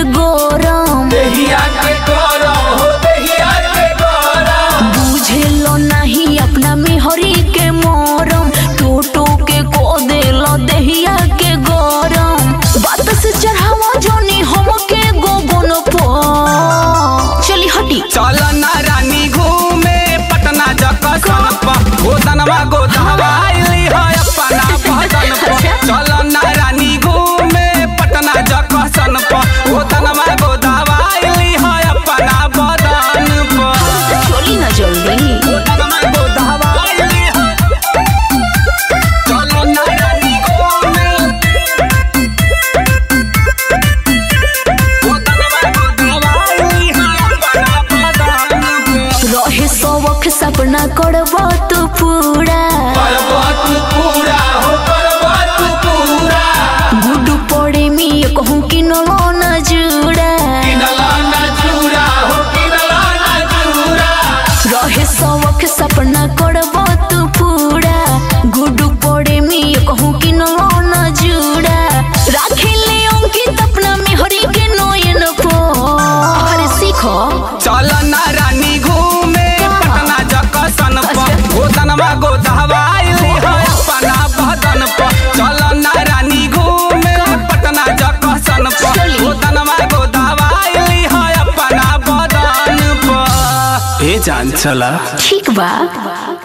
गरम देहिया के गरम हो देहिया के गरम बुझेलो नहीं अपना मेहरी के मरम टोटो के को देलो देहिया के गरम बात से चढ़ावा जोनी हम के गोगन पर चली हटी चल ना रानी घूमे पटना जकसन पर गोदनवा गोदनवा आइली है अपना भदन पर चल ना रानी घूमे पटना जकसन पर गोदनवा गोदनवा आइली है अपना बदन पर चली ना जल्दी गोदनवा गोदनवा आइली है चल ना रानी घूमे गोदनवा गोदनवा आइली है अपना बदन पर रहे सबक सपना करब तू पूरा पर्वत पूरा हो पर्वत पूरा गुडू पड़े में कहूँ कि नलो न जुड़ा किनला ना चूरा हो किनला ना चूरा रहे सबक सपना करब तू पूरा गुडू पड़े में कहूँ कि नलो न जुड़ा राखे ले अंकित अपना मेहरी के नयन पर अरे सीखो चल ना रानी घूमे पटना जकसन पर गोदनवा गोदहवा आइली है अपना बदन पर चल ना रानी घूमे पटना जकसन पर चली। गोदनवा गोदहवा आइली है अपना बदन पर ए जान चला ठीक बा